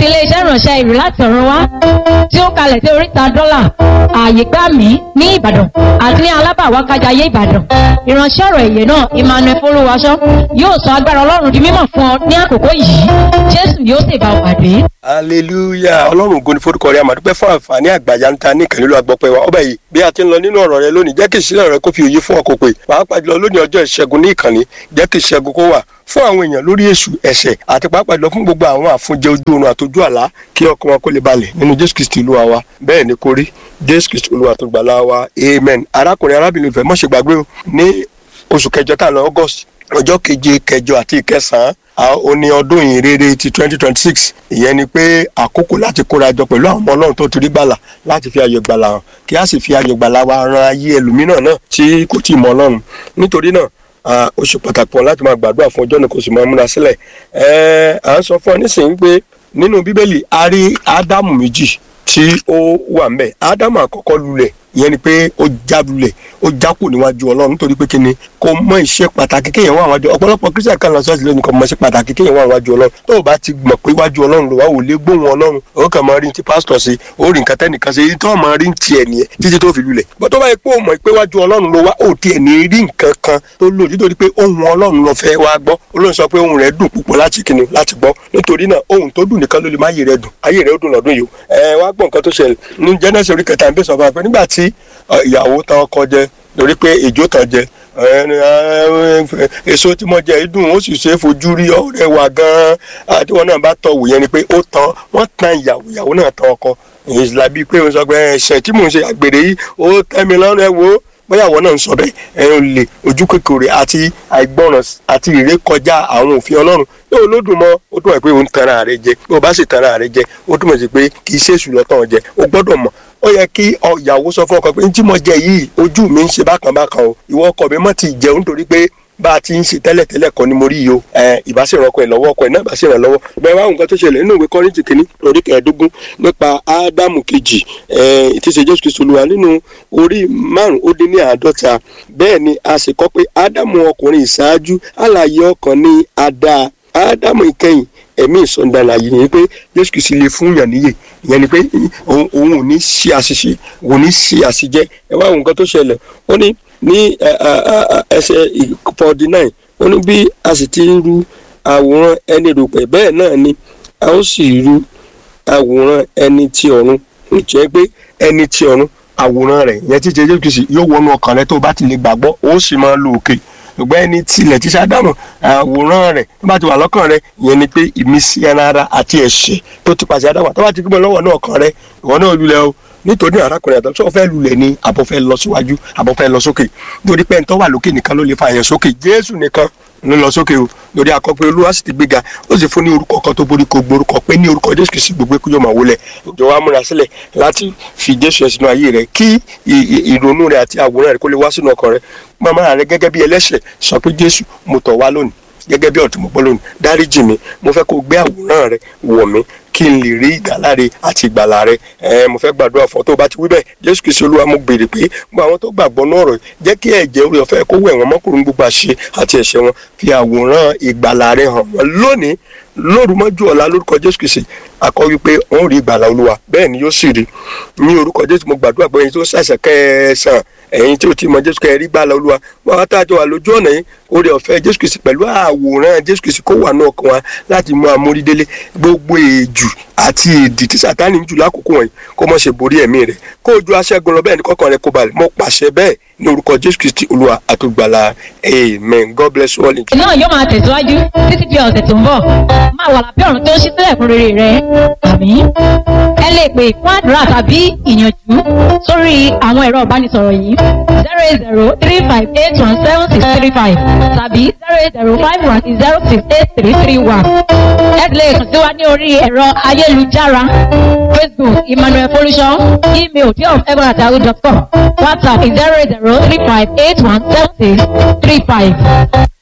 ti iléeṣẹ́ ìránṣẹ́ ìrù láti ọ̀run wá tí ó kalẹ̀ sí oríta dọ́là ààyè gbà mí ní ìbàdàn àti ní alábàwákájayé ìbàdàn ìránṣẹ́ ọ̀rọ̀ èyẹ náà emmanuel folúwaṣọ yóò sọ agbára ọlọ́run di mímọ̀ fún ọ ní àkókò yìí jésù yóò sì bá ọ pàdé. hallelujah ọlọ́run ògo ni forúkọ rẹ àmàdúpẹ́ fún àǹfààní àgbàyà ń ta ní ìkànnì ló agbọ́pẹ́ wa ọba yìí bí a ti ń lọ nínú ọ̀rọ̀ rẹ lónìí jẹ́ kí ìṣílẹ̀ rẹ kó fi òye fún ọkọ̀ pé pàápàá jùlọ lónìí ọjọ́ ìṣẹ́gun ní ìkànnì jẹ́ kí ìṣẹ́gun kó wà fún àwọn èèyàn lórí èṣù ẹ̀ṣẹ̀ àti pàápàá jùlọ fún gbogbo àwọn àfúnjẹ ojú oorun àtọjú àlá kí ọkàn wọn kó lè balẹ̀ nínú jésù kristi olúwa wa bẹ́ẹ̀ ni kó rí jésù kristi olúwa tó gbàlà wa amen arákùnrin arábìnrin ìfẹ́ mọ̀ṣẹ́ gbàgbé o ní oṣù kẹjọ tá a lọ august ọjọ́ keje kẹjọ àti ìkẹsàn-án ó ní ọdún yìí rere ti twenty twenty six ìyẹn ni pé àkókò láti kóra jọ pẹ̀lú àwọn ọmọ ọlọ́run tó ti rí gbàlà láti fi ayọ̀ gbàlà hàn kí a sì fi ayọ̀ gbàlà wa ran ayé ẹlòmíràn náà tí kò tí ì mọ ọlọ́run nítorí náà ó ṣe pàtàkì wọn láti máa gbàdúrà fún ọjọ́ náà kò sì máa múra sílẹ̀ à ń sọ fún ọ nísìnyí pé nínú bíbélì a rí ádámù méjì tí ó wà ń bẹ̀ ádámù àkọ́kọ́ lulẹ̀ ìyẹn ni pé ó já lulẹ̀ ó jákù níwájú ọlọ́run nítorí pé kíni kò mọ iṣẹ́ pàtàkì kéèyàn wà wájú ọ̀pọ̀lọpọ̀ kristian kan lọ sọ́ọ̀sì lónìí kò mọ iṣẹ́ pàtàkì kéèyàn wà wájú ọlọ́run tó o bá ti mọ̀ pé wájú ọlọ́run ló wá wò lé gbóhùn ọlọ́run ó kàn máa rí ti pásítọ̀ sí ó rí nǹkan tẹ́nìkan sí èyí tó o máa rí tiẹ̀ nìyẹn títí tó fi lulẹ̀ bó tó bá yẹ pé o mọ̀ pé wájú ọlọ́run ló wá ó tiẹ̀ ní rí nǹkan kan tó lò nítorí pé ohun ọlọ́run ló fẹ́ wá gbọ́ olóhùn sọ pé ohun rẹ̀ dùn púpọ̀ láti kíni láti gbọ́ nítorí náà ohun tó dùn nìkan ló lè má ayé rẹ̀ dùn ayé rẹ̀ ó dùn lọ́dún yìí ẹ wá gbọ́ nǹkan tó ṣẹlẹ̀ ní Genesis orí kẹta ń bẹ sọ fún wa pé nígbà tí ìyàwó tán ọkọ jẹ lórí pé èjò tán jẹ èso tí mo jẹ dùn ó sì ṣe é fojú rí ọ̀rẹ́ wa gan-an àti wọn náà bá tọ wò yẹn ni pé ó tán wọn tan ìyàwó ìyàwó náà tán ọkọ ìṣìlá bíi pé ó sọ pé ẹ̀ṣẹ̀ tí mò ń ṣe àgbèrè yìí ó tẹ́ mi lọ́rùn ẹ wo bóyá àwọn náà ń sọ bẹ́ẹ̀ ẹ ń lè ojú kékeré àti àìgbọràn àti ìrékọjá àwọn òfin Ọlọ́run yóò lódùn mọ́ ó dùn pé ó ń tanra rẹ jẹ bí o bá sì tanra rẹ jẹ ó túmọ̀ sí pé kì í ṣe èṣù lọ́tàn jẹ o gbọ́dọ̀ mọ̀ ó yẹ kí ìyàwó sọ fún ọkọ pé ntí mo jẹ yìí ojú mi ń ṣe bákan bákan o ìwọ ọkọ mi mọ̀ ti jẹun nítorí pé bá a ti ń ṣe tẹ́lẹ̀tẹ́lẹ̀ kan ni mo rí yìí o ìbáṣẹ̀rọ̀ ọkọ ẹ̀ lọ́wọ́ ọkọ ẹ̀ náà ìbáṣẹ̀rọ̀ lọ́wọ́ bẹ́ẹ̀ wá nǹkan tó ṣẹlẹ̀ nínú ìwé kọ́rìntì kìíní orí kẹẹ̀ẹ́dógún nípa ádámù kejì tí ṣe jésù kristu olúwa nínú orí márùn ó dín ní àádọ́ta bẹ́ẹ̀ ni a sì kọ́ pé ádámù ọkùnrin ìṣáájú alààyè ọkàn ní adá ádámù ìkẹyìn ẹ̀mí ìsọ̀ndàlà yìí ni pé jésù kristu lè fún yàn níyè ìyẹn ni pé òun ò ní ṣe àṣìṣe òun ò ní ṣe àṣìjẹ ẹ wá nǹkan tó ṣẹlẹ̀ ó ní ní ẹsẹ̀ forty nine ó ní bí a sì ti ń ru àwòrán ẹni rògbẹ̀ bẹ́ẹ̀ náà ni a ó sì ru àwòrán ẹni ti ọ̀run jẹ́ pé ẹni ti ọ̀run àwòrán rẹ̀ ìyẹn tí jésù kristu yóò wọnú ọkàn rẹ tó bá ti lè gbàgbọ́ ó sì máa lo òkè ṣùgbọ́n ẹni tilẹ̀ tí sádámù àwòrán rẹ̀ tó bá ti wà lọ́kàn rẹ̀ ìyẹn ni pé ìmísí ẹran ara àti ẹ̀ṣẹ̀ tó ti pàṣẹ àdáwà tó bá ti gbọ́n lọ́wọ́ náà ọkàn rẹ̀ ìwọ náà lulẹ̀ o nítorí arákùnrin àtọ́ sọ fẹ́ lulẹ̀ ni àbọ̀ fẹ́ lọ síwájú àbọ̀ fẹ́ lọ sókè nítorí pé ẹ̀ńtọ́ wà lókè nìkan ló lè fa àyàn sókè jésù nìkan ló lọ sókè o lórí akọpẹ olúwa sì ti gbéga ó sì fún ní orúkọ kan tó borí kò gborúkọ pé ní orúkọ jésù kìí gbogbo kújọ máa wọlé ìjọ wa múra sílẹ̀ láti fi jésù ẹ sínú ayé rẹ kí ìrònú rẹ àti àwòrán rẹ kó lè wá sínú ọkàn rẹ màmá rẹ gẹ́gẹ́ bí ẹlẹ́ṣẹ̀ sọ pé jésù mo tọ̀ wá lónìí gẹ́gẹ́ bí ọ̀tún mo gbọ́ lónìí dáríjì mi mo fẹ́ kó gbé àwòrán rẹ wọ̀ mí kí n lè rí ìdáláre àti ìgbàlà rẹ ẹ mo fẹ́ gbàdúrà fún ọ tó o bá ti wí bẹ́ẹ̀ jésù kìí ṣe olúwa mo béèrè pé gbogbo àwọn tó gbàgbọ́ náà rọ̀ jẹ́ kí ẹ̀jẹ̀ orí ọ̀fẹ́ kó wẹ̀ wọ́n mọ́kùnrin gbogbo àṣe àti ẹ̀ṣẹ̀ wọn fi àwòrán ìgbàlà rẹ hàn wọ́n lónìí lóru mọ́jú ọ̀la lórúkọ jésù kìí ṣe akọ wípé wọ́n rí ìgbàlà olúwa bẹ́ẹ̀ ni yóò sì rí ní orúkọ jésù mo gbàdúrà pé ẹ̀yin tó ṣàṣà kẹsàn ẹ̀yin tí ò tí mọ jésù kẹ́ rí gbàlà olúwa wọn á tàjọ wà lójú ọ̀nà yìí orí ọ̀fẹ́ jésù kìí ṣe pẹ̀lú àwòrán jésù kìí ṣe kó wà náà kan wa láti mú amórídélé gbogbo èjù àti ìdí tí sàtánì ń jù lákòókò wọ̀nyí kó mọ̀ ṣe borí ẹ̀mí rẹ̀ kó o ju aṣẹ́gun lọ bẹ́ẹ̀ ni kọ́kàn rẹ̀ kó balẹ̀ mo pàṣẹ bẹ́ẹ̀ ní orúkọ jésù kristi olúwa àtògbàlà amen god bless you all. ìṣe náà yóò máa tẹ̀síwájú títí di ọ̀sẹ̀ tó ń bọ̀ máa wà lábẹ́ ọ̀run tó ń ṣí sílẹ̀ fún rere rẹ àmín. ẹ lè pè fún àdúrà tàbí ìyànjú sórí àwọn ẹ̀rọ ìbánisọ̀rọ̀ yìí zero eight zero three five eight one seven six three five tàbí zero eight zero five one zero six eight three three one. ẹ lè kàn sí wa ní orí ẹ̀rọ ayélujára facebook emmanuel folusho email diof.com whatsapp zero eight zero three five eight one seven six three five.